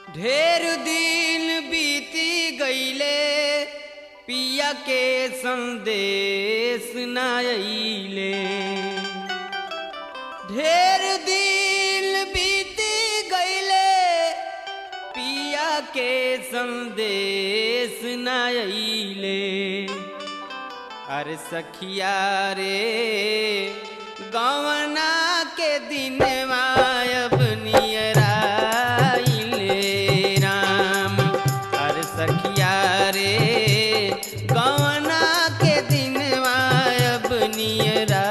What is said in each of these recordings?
ढेर दिन बीती गईले पिया के संदेश न अइले ढेर दिन बीती गईले पिया के संदेश न अइले अरे सखिया रे गवना के दिन अब नियराइले राम अरे सखिया रे गवना के दिन अब नियराइले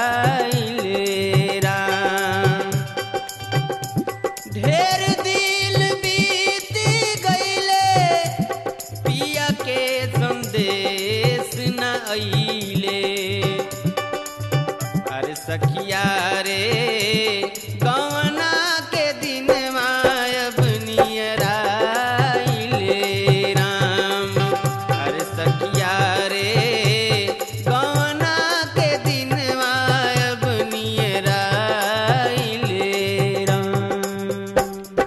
राम ढेर दिल बीत गईले पिया के संदेश न अइले अरे सखिया रे गवना के दिन अब नियराइले राम अरे सखिया रे गवना के दिन अब नियराइले राम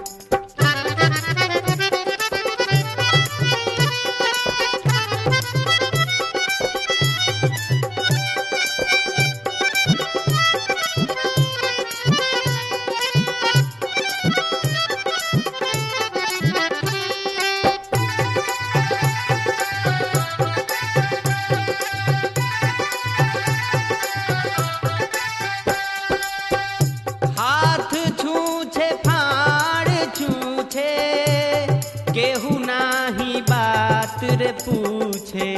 हाथ छूछे फाड़ छूछे केहू नाही बात रे पूछे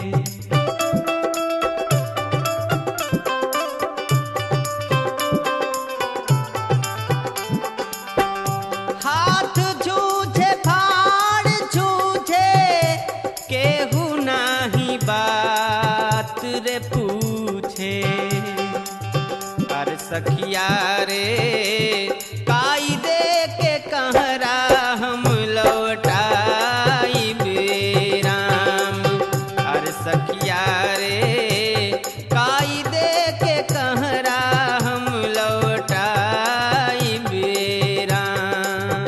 हाथ छूछे फाड़ छूछे केहू नाही बात रे पूछे अरे सखिया रे काई दे के कहरा हम लौटाई राम अरे सखिया रे काई दे के कहरा हम लौटाई राम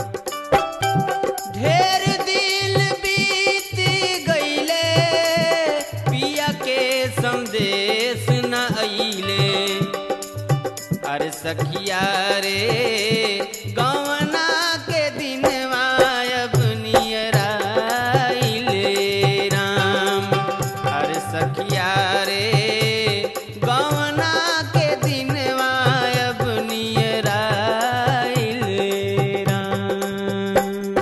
ढेर दिल बीत गईले पिया के संदेश न अइले अरे सखिया रे गवना के दिन अब नियराइले राम अरे सखिया रे गवना के दिन अब नियराइले राम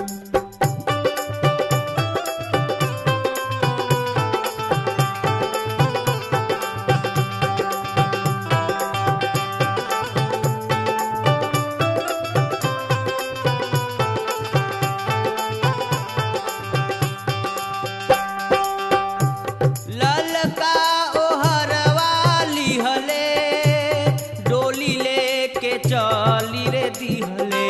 ललका ओहरवा लिहले डोली लेके चली रे दिहले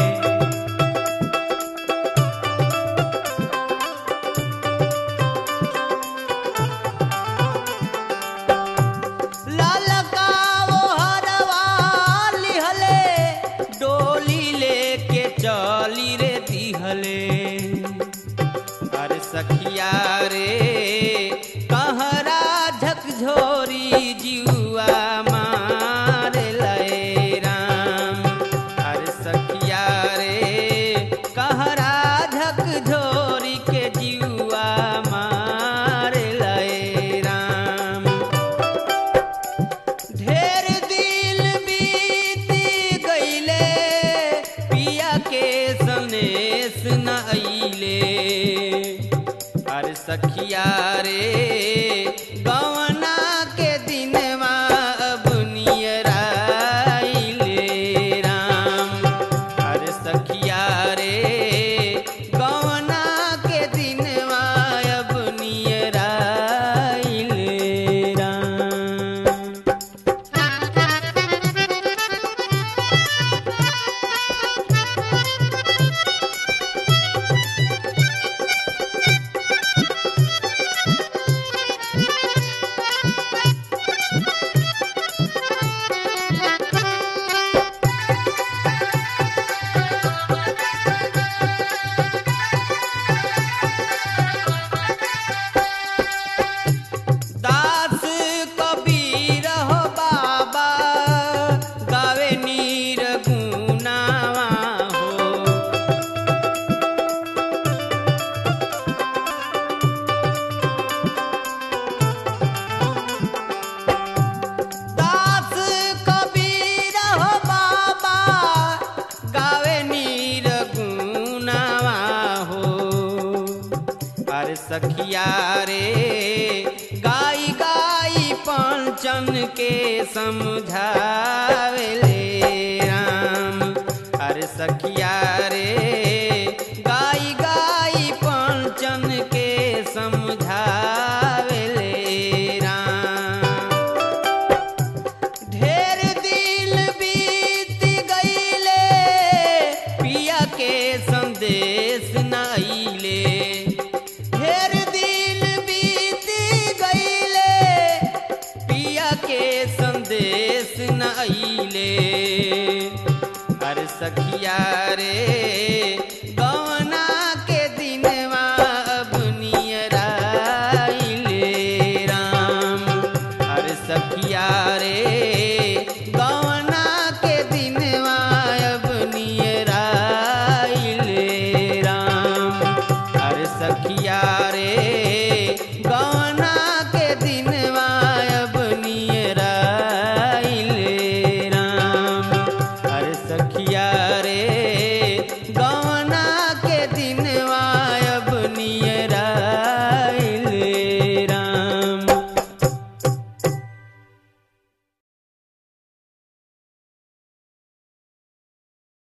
ललका ओहरवा लिहले डोली लेके चली रे दिहले अरे सखिया रे कहरा झकझोरी जुआ मार लय राम अरे सखिया रे कहरा झकझोरी के जुआ मार लय राम ढेर दिल बीत गईले पिया के सनेस न अइले अरे सखिया रे गवना के दिन अब नियराइले राम अरे सखिया रे गवना के दिन अब नियराइले राम पंचन के समझावेले राम अरे सखिया रे गाई गाई पंचन के समझावेले राम ढेर दिल बीत गईले पिया के संदेश नाइले ढेर दिल बीत गईले पिया के संदेश नाइले अरे सखिया रे गवना के दिनवा अब नियराइले राम अरे सखिया रे गवना के दिनवा अब नियराइले राम अरे सखिया रे गवना के दिनवा अब नियराइले राम अरे सखिया रे